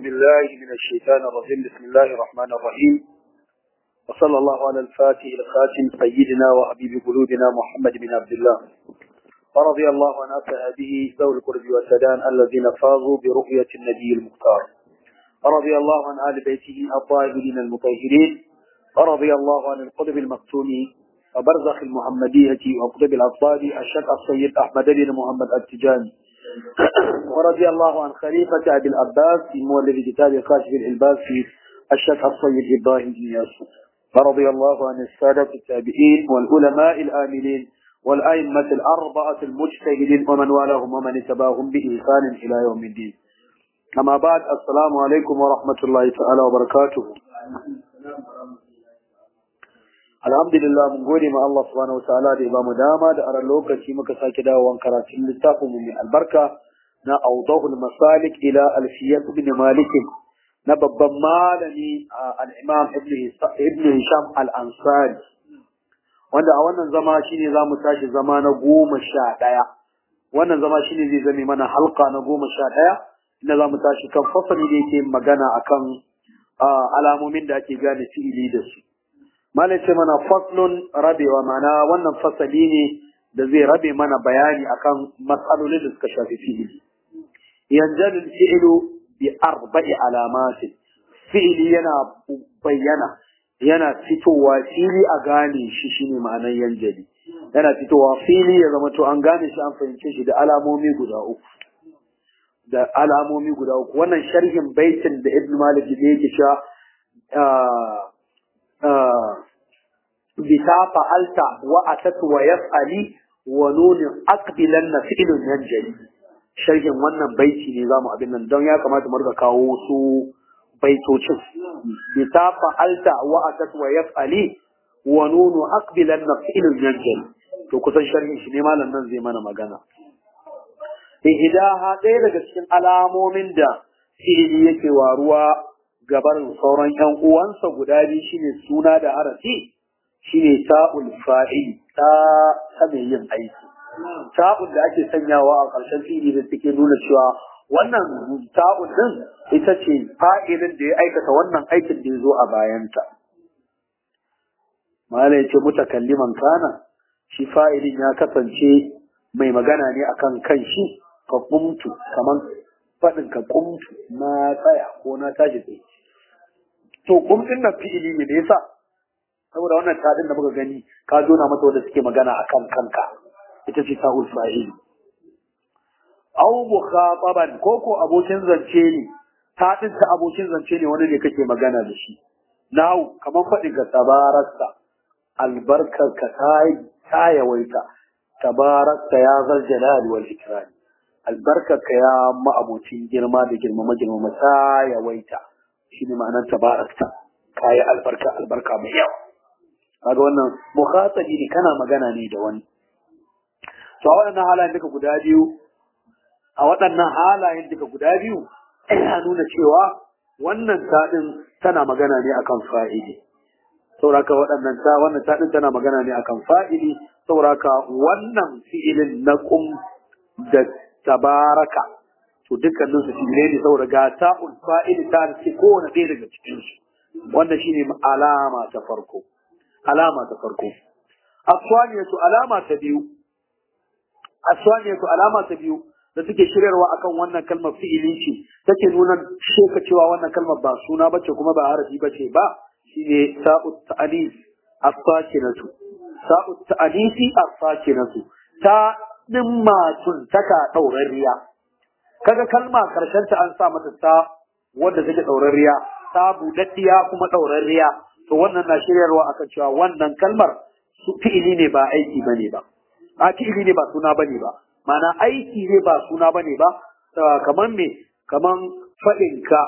بالله من الشيطان الرجيم بسم الله الرحمن الرحيم وصلى الله على الفاتح الخاتم سيدنا وحبيب قلوبنا محمد بن عبد الله ورضي الله عن أصحابه ذوي القرب والسدان الذين فازوا برؤية النبي المختار ورضي الله عن آل بيته الطاهرين المطهرين ورضي الله عن القطب المقتول وبرزخ المحمدية وقطب الأطفال الشيخ السيد أحمد بن محمد التجاني ورضي الله عن خليفة أبي العباس في مولد كتاب كاشف الإلباس في الشيخ السيد إبراهيم بن ياسر ورضي الله عن السادة التابعين والعلماء الآمنين والأئمة الأربعة المجتهدين ومن والاهم ومن اتبعهم بإحسان إلى يوم الدين أما بعد السلام عليكم ورحمة الله تعالى وبركاته alhamdulillah mun gode ma Allah subhanahu wataala da ya bamu dama da aran lokaci muka sake dawowan karatun littafin mu mai albarka na awdahul masalik ila alfiyat ibn malik na babban malami al-imam ibn hisham al-ansari wanda a wannan zama shine zamu tashi zama na goma sha ɗaya wannan zama shine zai zame mana halka na goma sha ɗaya inda zamu tashi kan fasali da yake magana akan alamomin da ake gane fi'ili da su Malam ce mana faslun rabewa mana wannan fasali ne da zai rabe mana bayani akan matsalolin da suka shafi fi'ili. Yanjalul fi'ilu bi arba'i alamatin. Fi'ili yana bayyana yana fitowa fili a gane shi shine ma'anar yanjali. Yana fitowa fili ya zama to an gane shi an fahimce shi da alamomi guda uku. Da alamomi guda uku. Wannan sharhin baitin da Ibn Malik da yake cewa بتا فعلت وأتت ويفعلي ونون أقبلن فعل ينجلي sharhin wannan baiti ne zamu abin nan don ya kamata mu riga kawo su baitocin bi ta fa'alta wa atat wa yaf'ali wa nunu aqbilan fi'lun yanjali to kusan sharhin shi ne malam nan zai mana magana ihdaha ɗaya daga cikin alamomin da fi'ili yake waruwa gabarin sauran ƴan uwansa guda biyu shine suna da harafi shine ta'ul fa'il ta ta mai yin aiki ta'ul da ake sanyawa a ƙarshen fi'ili da take nuna cewa wannan ta'ul din ita ce fa'ilin da ya aikata wannan aikin da ya zo a bayanta mala yace mutakalliman kana shi fa'ilin ya kasance mai magana ne akan kanshi ka kumtu kaman faɗin ka kumtu na tsaya ko na tashi tsaye to kumtin nan fi'ili ne da yasa saboda wannan tadin da muka gani ka jona mata wanda suke magana akan kanka ita ce sa'ul fa'il aw mukhataban ko ko abokin zance ne tadin ta abokin zance ne wani ne kake magana da shi nahu kamar fadin ka tabarakta albarkar ka ta yawaita tabarakta ya zal jalali wal ikram albarkar ka ya ma'abocin girma da girmama girmama ta yawaita shine ma'anar tabarakta kayi albarka albarka mai yawa kaga wannan mukhatabi ne kana magana ne da wani to a waɗannan halayen duka guda biyu a waɗannan halayen duka guda biyu yana nuna cewa wannan taɗin tana magana ne akan fa'ili sauraka waɗannan ta wannan taɗin tana magana ne akan fa'ili sauraka wannan fi'ilin na kum da tabaraka to dukkanin su fi'ilai ne saboda ga ta'ul fa'ili ta ce kowane ɗaya daga cikin su wannan shine alama ta farko alama ta farko aswaniyatu alama ta biyu aswaniyatu alama ta biyu da take shiryarwa akan wannan kalmar fi'ili ce take nuna sheka cewa wannan kalmar ba suna bace kuma ba harafi bace ba shine sa'ut ta'anis as-sakinatu sa'ut ta'anisi as-sakinatu ta dimmatun taka daurariya kaga kalma karshen ta an sa mata ta wanda take daurariya ta budaddiya kuma daurariya to wannan na shiryarwa akan cewa wannan kalmar su fi'ili ne ba aiki bane ba a fi'ili ne ba suna bane ba mana aiki ne ba suna bane ba kaman me kaman fadin ka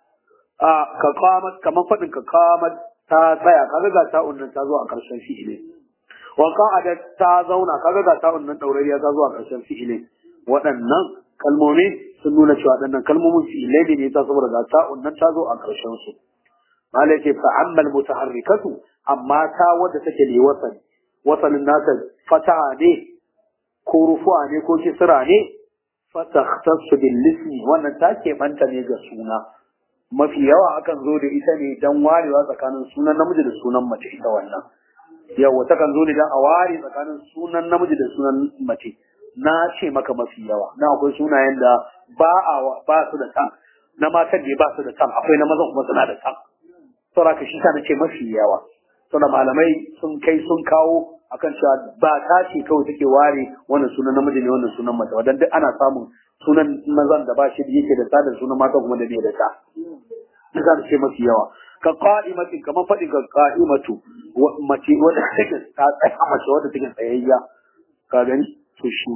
a ka qamat kaman fadin ka qamat ta tsaya kaga ga ta'un nan ta zo a karshen fi'ili wa qa'ada ta zauna kaga ga ta'un nan daurariya ta zo a karshen fi'ili waɗannan kalmomi sun nuna cewa waɗannan kalmomin fi'ilai ne ta saboda ga ta'un nan ta zo a karshen su malaka fa amma mutaharrikatu amma ta wadda take ne wasan wasanin nasa fataha ne ko rufu'a ne ko kisra ne fa takhtassu bil ismi wannan ta ke banta ne ga suna mafi yawa akan zo da ita ne dan warewa tsakanin sunan namiji da sunan mace ita wannan yawa ta kan zo ne dan a ware tsakanin sunan namiji da sunan mace na ce maka mafi yawa na akwai sunayen da ba a ba su da san na matan da ba su da san akwai na mazan kuma suna da san saboda ka shi ta nace mafi yawa saboda malamai sun kai sun kawo akan cewa ba ta ce kawai take ware wannan sunan namiji ne wannan sunan mace wadan duk ana samun sunan mazan da ba shi da yake da sa da sunan mata kuma da bai da sa duk za ce mafi yawa ka qa'imati kamar faɗi ga qa'imatu mace wadda take ta tsaya mace wadda take tsayayya ka gani to shi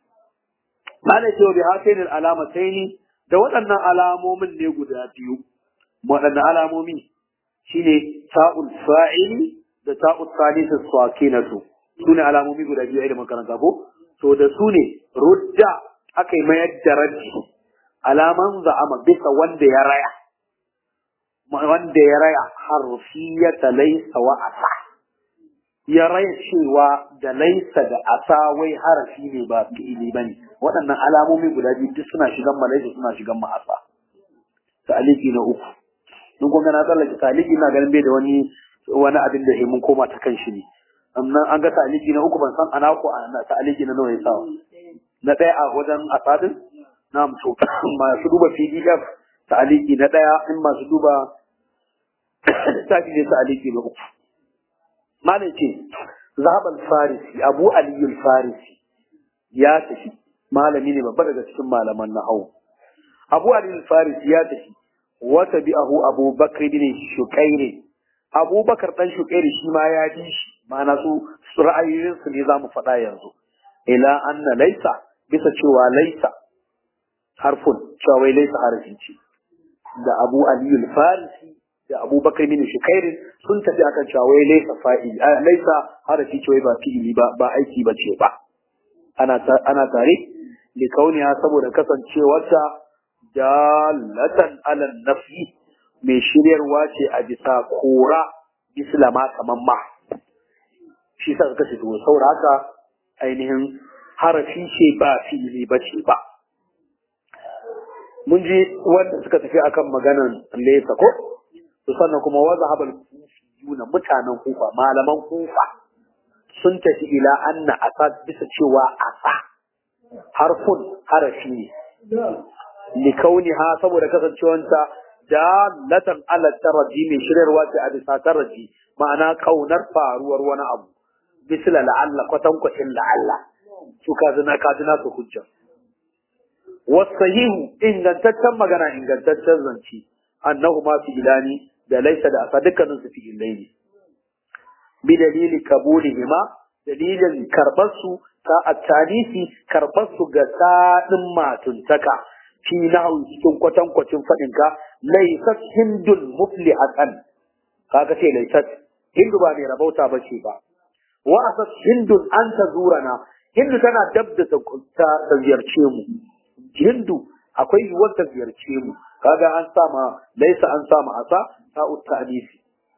malai ce bi hatain alamataini da waɗannan alamomin ne guda biyu waɗannan alamomi shine ta'ul fa'ili da ta'ul salisa sakinatu sune alamomi guda biyu da makaranta ko to da su ne rudda aka yi mayar da raddi alaman za'ama bisa wanda ya raya wanda ya raya harfiyata laysa wa asa ya raya cewa da laisa da asa wai harafi ne ba fi'ili bane waɗannan alamomi guda biyu duk suna shigan ma laisa suna shigan ma asa ta'aliki na uku in kun ga na tsallake ta'aliki na ganin bai da wani wani abin da mun koma ta kan shi ne amma an ga ta'aliki na uku ban san ana ko ana ta'aliki na nawa ya sa na ɗaya a wajen asadin na to masu duba pdf ta'aliki na ɗaya in masu duba tafi ne ta'aliki na uku malam ce zahabal farisi abu aliyul farisi ya tafi malami ne babba daga cikin malaman nahawu abu aliyul farisi ya tafi wata bi'ahu abu bakr bin shukairi abubakar dan shukairi shi ma ya bi shi ma'ana su su ra'ayoyin su ne zamu faɗa yanzu ila anna laisa bisa cewa laisa harfun cewa wai laisa harfi ce da abu aliyul farisi da abubakar bin shukairin sun tafi akan cewa wai laisa fa'il laisa harafi ce wai ba fi'ili ba ba aiki ba ce ba ana ana tare li kauniya saboda kasancewarta dalatan ala nafi mai shiryarwa ce a bisa kora islama kaman ma shi sa suka ce to saboda haka ainihin harafi ce ba fi'ili ba ce ba mun ji wanda suka tafi akan maganan laisa ko to sannan kuma wa zahabal kufiyuna mutanen kufa malaman kufa sun tafi ila anna asa bisa cewa asa harfun harafi ne li kauniha saboda kasancewanta dalatan ala taraji mai shiryarwa ce a bisa taraji ma'ana kaunar faruwar wani abu misla la'alla kwatankwacin la'alla su kazina kazina su hujja wasahihu ingantaccen magana ingantaccen zance annahu ma fi ilani da laisa da asa dukkanin su fi ilaini bi dalili kabulihima dalilin karbar su ta attanisi karbar su ga sadin matuntaka fi nahu cikin kwatankwacin fadin ka laisat hindul muflihatan kaga ce laisat hindu ba mai rabauta ba ce ba wa asat hindun an ta zurana hindu tana dab da ta ziyarce mu hindu akwai yiwuwar ta ziyarce mu kaga an sama laisa an sama asa ta'ut ta'nisi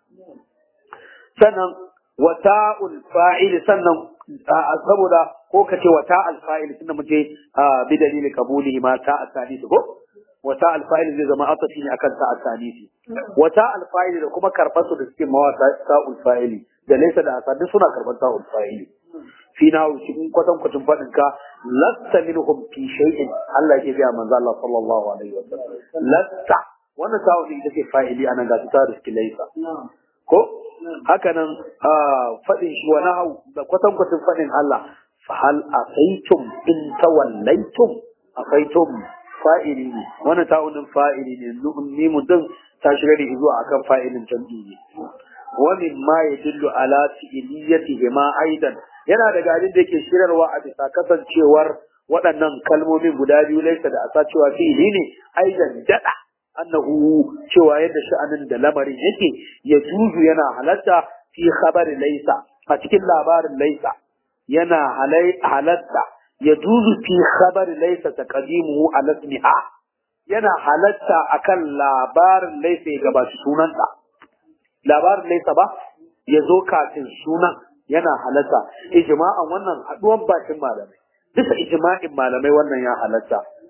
sannan wa ta'ul fa'il sannan saboda ko kace wa ta'al fa'il tunda muke bi dalili kabulihi ma ta'at ta'nisi ko wa ta'al fa'il zai zama atafi ne akan ta'at ta'nisi wa ta'al fa'il da kuma karbar su da suke mawa ta'ul fa'ili da laisa da asa duk suna karbar ta'ul fa'ili fi na cikin kwatan kwatan fadin ka lasta minhum fi shay'in Allah ya biya manzo Allah sallallahu alaihi wasallam lasta wannan tawo ne take fa'ili anan ga ta riski laisa ko haka nan fadin shi wani hau da kwatan kwatan fadin Allah fa hal asaitum in tawallaitum asaitum fa'ili ne wannan tawo din fa'ili ne ni mutum ta shiga da zuwa akan fa'ilin jam'i ne wa mimma yadullu ala fi'liyatihima aidan yana daga abin da yake shirarwa a bisa kasancewar waɗannan kalmomin guda biyu laisa da asa cewa fi'ili ne aidan dada annahu cewa yadda sha'anin da lamarin yake ya juzu yana halatta fi khabari laisa a cikin labarin laisa yana halatta ya juzu fi khabari laisa taqdimuhu ala ismiha yana halatta akan labarin laisa ya gabaci sunanta labarin laisa ba ya zo kafin sunan yana halatta ijma'an wannan haduwan bakin malamai bisa ijma'in malamai wannan ya halatta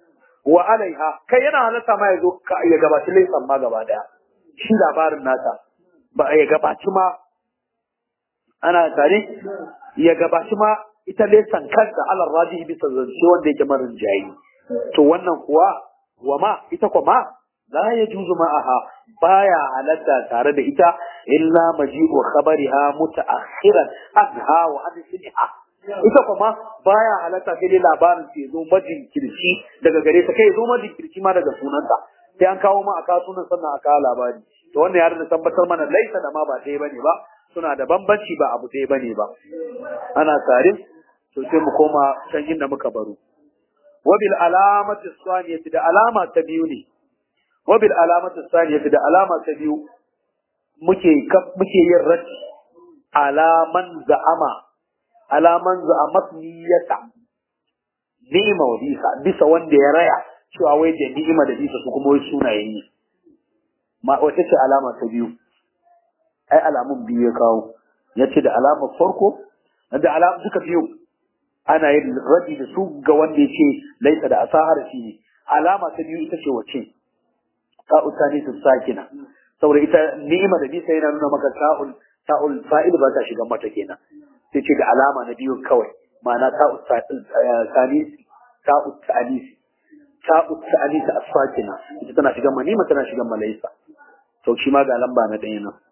wa alaiha kai yana halatta ma ya zo ya gabaci laisan ma gaba daya shi labarin nata ba ya gabaci ma ana tare ya gabaci ma ita laisan kanta alar raji bisa zance wanda yake marin jayi to wannan kuwa wa ma ita kuma ma la ya juzu ma'aha baya halatta tare da ita illa maji'u khabariha muta'akhiran anha wa an sinha ita kuma baya halatta sai dai labarin sai zo majinkirci daga gare ta kai zo majinkirci ma daga sunanta sai an kawo ma a kawo sunan sannan a kawo labari to wannan ya da tabbatar mana laisa da ma ba ɗaya bane ba suna da bambanci ba abu ɗaya bane ba ana tare to sai mu koma can inda muka baro wabil alamati saniyati da alama ta biyu ne wabil alamati saniyati da alama ta biyu muke muke yin raddi alaman za'ama alaman za'amat niyyata ni'ima wa bisa bisa wanda ya raya cewa wai da ni'ima da bisa su kuma wai sunaye ne ma wata ce alama ta biyu ai alamun biyu ya kawo ya ce da alamar farko da alamun duka biyu ana yin radi da su ga wanda ya ce laisa da asahar shi ne alama ta biyu ita ce wace ta'ul tani su sakina saboda ita ni'ima da bisa yana nuna maka ta'ul ta'ul fa'il ba ta shiga mata kenan sai ce da alama na biyu kawai ma'ana ta'ul tani ta'ul ta'anisi ta'ul ta'anisi as-sakina ita tana shigan manima tana shigan malaisa to shi ma ga lamba na ɗaya nan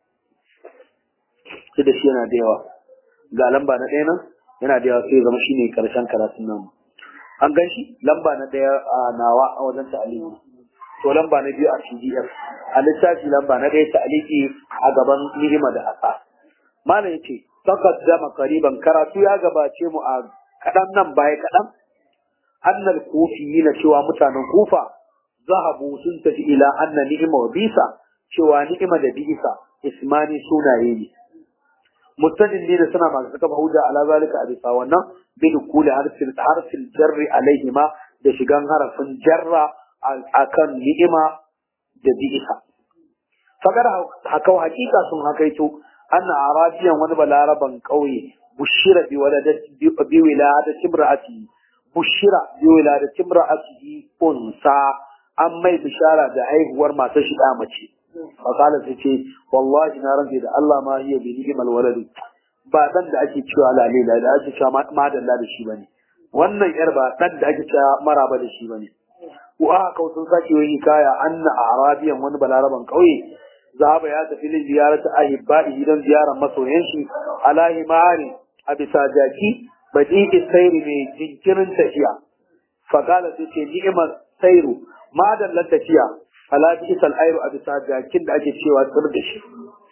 sai da shi yana da yawa ga lamba na ɗaya nan yana da yawa sai ya zama shine karshen karatun nan an gan shi lamba na ɗaya a nawa a wajen ta'aliki to lamba na biyu a PDF a littafi lamba na ɗaya ta'aliki a gaban ni'ima da asa malam yace taqaddama qariban karatu ya gabace mu a kaɗan nan baya kaɗan annal kufiyina cewa mutanen kufa zahabu sun tafi ila anna ni'ima wa bisa cewa ni'ima da bisa ismani sunaye ne mutadin ne da suna masu kafa hujja ala zalika a bisa wannan bin kuli harfin harfin jarri alaihima da shigan harafin jarra akan ni'ima da bisa fagar hakau hakika sun hakaito anna arabiyan wani balaraban kauye bushira bi waladati bi wiladati imraati bushira bi wiladati imraati unsa an mai bishara da haihuwar matar shi da mace fakala sai ce wallahi na rantse da Allah ma hiya bi ni'mal walad ba dan da ake cewa lalila da ake cewa madalla da shi bane wannan yar ba dan da ake cewa maraba da shi bane ko aka kawo sun sake yi kaya anna arabiyan wani balaraban kauye zaba ya tafi lin ziyarata ahibba'i idan ziyarar masoyan shi alahi ma'ari a bisa jaki badi isairi mai jinkirin tafiya fakala sai ce ni'imar sairu madallar tafiya ala bisal ayru a bisa jakin da ake cewa tsir da shi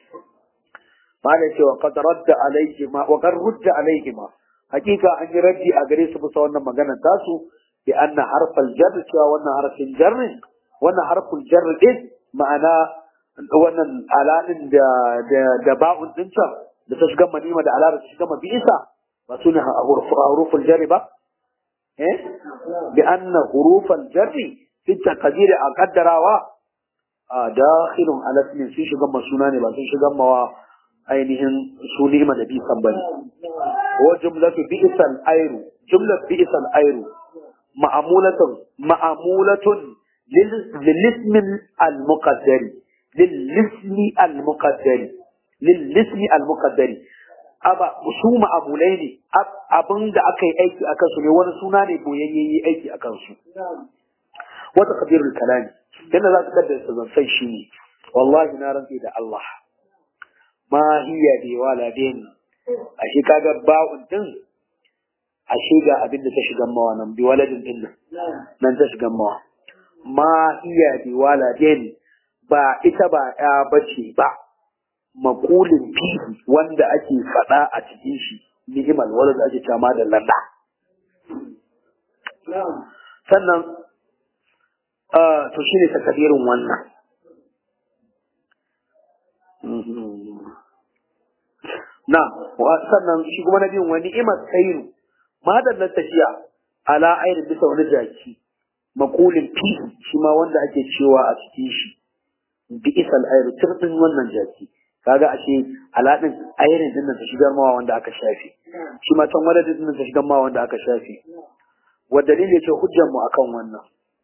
mana cewa qad radda alayhi ma wa qad rudda alayhi ma hakika an yi raddi a gare su bisa wannan maganar tasu bi anna harfal jar cewa wannan harfin jarri wannan harful jar din ma'ana wannan alalin da da da ba'un din can da ta shiga manima da alar ta shiga mabisa ba su ne huruful jarri ba eh bi anna hurufal jarri fi taqdir a kaddarawa a dakhilun ala ismin sun shiga masuna ne ba sun shiga mawa ainihin su ni'ima da bisan bane wa jumlatu bi'sal ayru jumlat bi'sal ayru ma'amulatun ma'amulatun lil ismi al muqaddari lil ismi al muqaddari lil ismi al muqaddari aba su ma'amulai ne abin da aka yi aiki akan su ne wani suna ne boyayye yi aiki akan su wata kabirul kalami yadda za ka kaddasa zancen shi ne wallahi na rantse da Allah ma hiya bi waladin ashe kaga ba'un din ashe ga abin da ta shiga mawa nan bi waladin din nan nan ta shiga mawa ma hiya bi waladin ba ita ba ya bace ba makulin fihi wanda ake faɗa a cikin shi ni'imal walad ake cewa da lalla sannan to shine takadirin wannan na sannan shi kuma na biyun wani ni'imar sairu madallar tafiya ala ainihin bisa wani jaki makulin fi shi ma wanda ake cewa a cikin shi bi isal airu turbin wannan jaki kaga ashe aladin ainihin din ta shigar mawa wanda aka shafe shi ma can wadadin din ta shigar mawa wanda aka shafe wa dalili ce hujjar mu akan wannan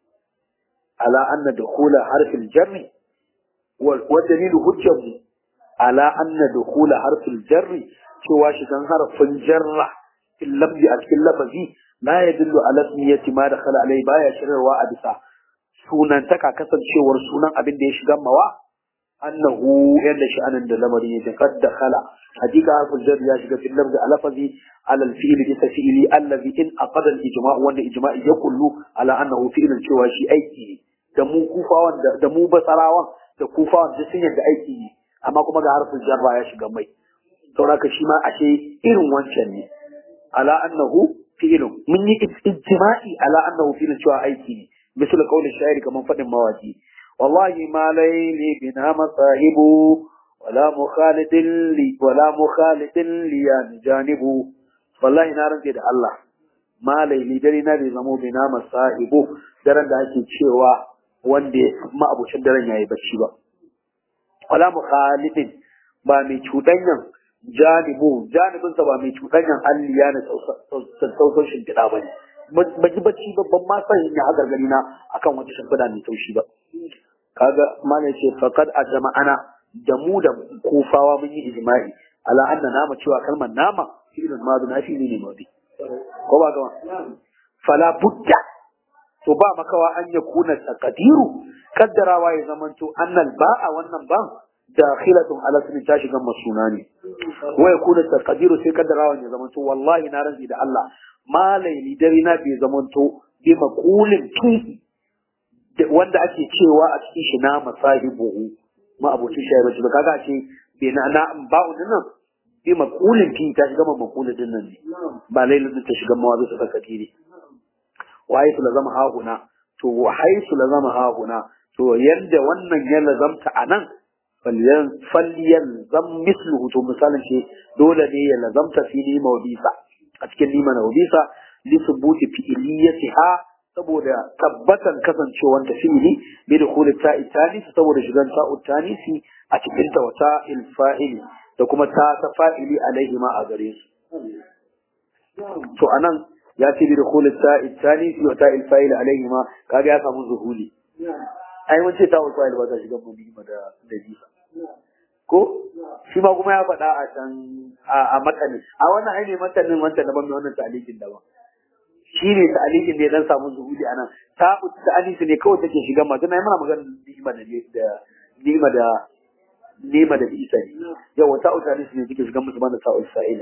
ala anna dukhula harfil jarri wa dalilu hujjatu ala anna dukhula harfil jarri cewa shigan harfin jarra fil lafzi a cikin lafazi la yadullu ala ismiyati ma dakhala alai baya shirarwa a bisa sunantaka kasancewar sunan abin da ya shiga mawa annahu yadda sha'anin da lamarin yake qad dakhala hakika harful jar ya shiga fil lafzi ala lafazi ala al-fi'l bi tafili allazi in aqada al-ijma' wanda ijma'i ya kullu ala annahu fi'lun cewa shi aiki ne da mu kufawan da mu basarawan da kufawan da sun yadda aiki ne amma kuma ga harful jarra ya shiga mai sauraka shi ma ashe irin wancan ne ala annahu fi'lun mun yi ijma'i ala annahu fi'lun cewa aiki ne misal qaulin sha'iri kaman fadin mawaki wallahi ma layli bina masahibu wala mukhalidin li wala mukhalidin li ya janibu wallahi na rantse da Allah ma layli dare na bai zamo bina masahibu daren da ake cewa wanda ma'abucin daren yayi bacci ba wala mukhalidin ba mai cuɗanyan janibu janibinsa ba mai cuɗanyan alliya na sausau shimfiɗa ba ne ba ji bacci babban ma san ya hagar gani na akan wata shimfiɗa mai taushi ba kaga mana ce faqad a jama'ana da mu da kufawa mun yi ijma'i ala anna nama cewa kalmar nama fi'lun madu na fi'li ne madi ko ba gama fala budda to ba makawa an yakuna taqdiru kaddarawa ya zamanto annal ba'a wannan ban dakhilatun ala sunan ta shiga masuna ne wa yakuna taqdiru sai kaddarawa ya zamanto wallahi na ranzi da Allah ma laili dare na bai zamanto bi maqulin tuhi wanda ake cewa a cikin shi na masahibuhu ma abocin shi ba ba kaga ce bai na na ba'u nan bi maqulin tuhi ta shiga maqulin din nan ne ba lailin ta shiga mawazi su taqdiri wa haythu lazama hahuna to wa haythu lazama hahuna to yanda wannan ya lazamta anan falyan zam misluhu to misalin shi dole ne ya lazamta fi nima wa bisa a cikin nima na bisa li subuti fi'iliyatiha saboda tabbatan kasancewar ta fi'ili bi dukhul ta'i tanisi saboda shigan ta'u tanisi a cikin ta wata il fa'ili da kuma ta ta fa'ili alaihi ma a gare su to anan ya ce bi dukhul ta'i tanisi wa ta'il fa'ili alaihi ma kaga ya samu zuhuli ai mun ce ta'ul fa'il ba ta shiga mu nima da da bisa ko shi ma kuma ya faɗa a can a matanin a wannan ai ne matanin wancan daban mai wannan ta'alikin daban shi ne ta'alikin da ya dan samu zuhuli anan ta ta'alisi ne kawai take shiga ma tana mana magana ni'ima da da ni'ima da ni'ima da isa ne yawa ta'u ta'alisi ne take shiga musu bana ta'u sa'il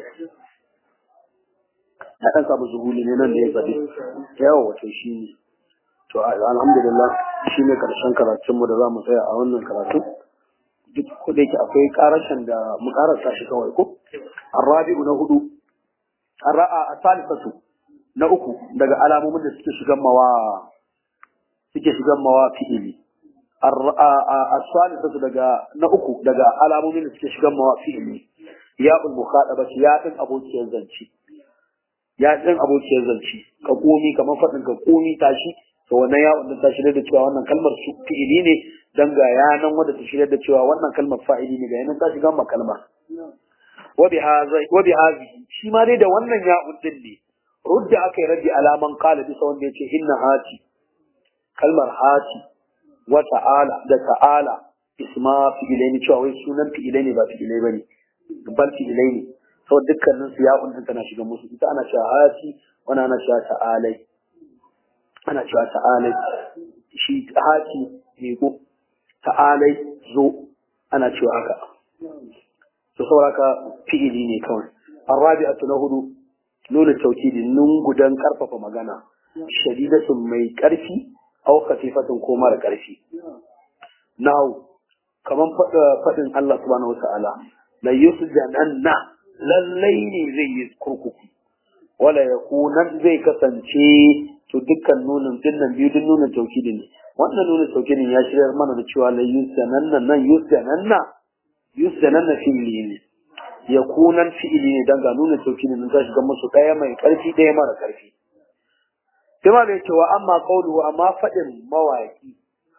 ya dan samu zuhuli ne nan da ya faɗi yawa wato shi ne to alhamdulillah shi ne karshen karatunmu da za mu tsaya a wannan karatu duk ko da yake akwai karashin da mu karasa shi kawai ko arabi'u na hudu ara'a asalisatu na uku daga alamomin da suke shigan mawa suke shigan mawa fi'ili asalisatu daga na uku daga alamomin da suke shigan mawa fi'ili ya ul mukhadaba ya din abokiyar zance ya din abokiyar zance ka komi kamar fadin ka komi tashi to wannan ya wannan ta shirya da cewa wannan kalmar su fi'ili ne dan ga yanan wanda ta shirya da cewa wannan kalmar fa'ili ne ga yanan ta shiga ma kalmar wa bi hadha wa bi hadhihi shi ma dai da wannan ya uddin ne rudda aka yi raddi alaman qala bisa wanda yace inna hati kalmar hati wa ta'ala da ta'ala isma fi'ilaini cewa wai sunan fi'ilai ne ba fi'ilai bane bal fi'ilai ne saboda dukkanin su ya uddin tana shiga musu ita ana cewa hati wani ana cewa ta'alai ana cewa ta'alai shi hati jego ta'alai zo ana cewa haka to sauraka fi'ili ne kawai arabi'atu na hudu nuna taukidi nun gudan karfafa magana shadidatun mai karfi aw khafifatun ko mara karfi now kaman fadin Allah subhanahu wata'ala la yusjananna lallai ne zai yi kurkuku wala yakunan zai kasance to dukkan nunin dinnan biyu din nunin taukidin ne wannan nunin taukidin ya shiryar mana da cewa la yusananna nan yusananna yusananna fi'ili ne yakunan fi'ili ne dan ga nunin taukidin nan ta shiga musu daya mai karfi daya mara karfi kuma da cewa amma qawluhu amma fadin mawaki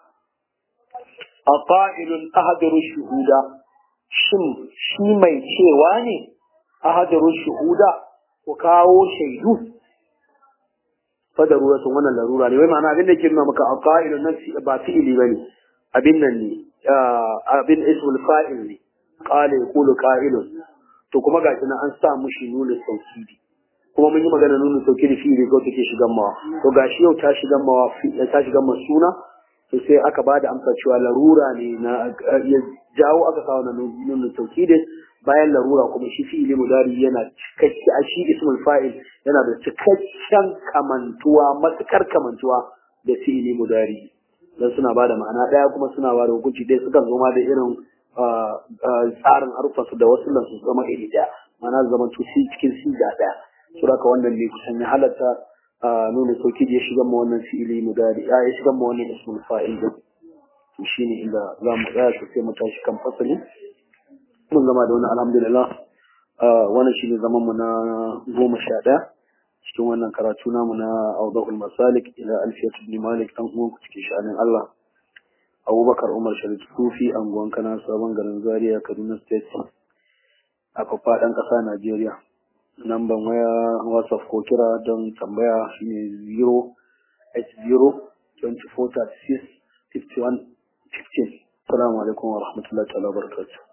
aqailun ahadaru shuhuda shin shi mai cewa ne ahadaru shuhuda ku kawo shaidu fa daruratu wannan larura ne wai ma'ana abin da ke nuna maka aqailu nafsi ba fi'ili bane abin nan ne abin ismul fa'il ne qala yaqulu qa'ilun to kuma gashi nan an sa mushi nuna saukidi kuma mun yi magana nuna saukidi fi'ili ko take shigan mawa to gashi yau ta shigan mawa ta shigan ma suna to sai aka ba da amsa cewa larura ne na ya jawo aka kawo na nuna saukidi bayan larura kuma shi fi'ili mudari yana cikakke a shi ismul fa'il yana da cikakken kamantuwa matukar kamantuwa da fi'ili mudari dan suna ba da ma'ana daya kuma suna ba da hukunci dai sukan zo ma da irin tsarin harfansu da wasu lansu zama iri daya ma'ana zama tusi cikin siga daya su haka wannan ne kusan ya halatta nuna sauki ya shiga ma wannan fi'ili mudari ya shiga ma wannan ismul fa'il din to shine inda za mu tsaya sai mu tashi kan fasali mun gama da wani alhamdulillah wannan shine zaman mu na goma sha ɗaya cikin wannan karatu namu na awdahul masalik ila alfiyat ibn malik dan uwan ku cikin sha'anin Allah Abubakar Umar Sharif Sufi anguwan kana sabon garin Zaria Kaduna State a faɗan ƙasa Najeriya namban waya WhatsApp ko kira don tambaya shine 080 24 36 51 15 Assalamu alaikum wa rahmatullahi wa barakatuh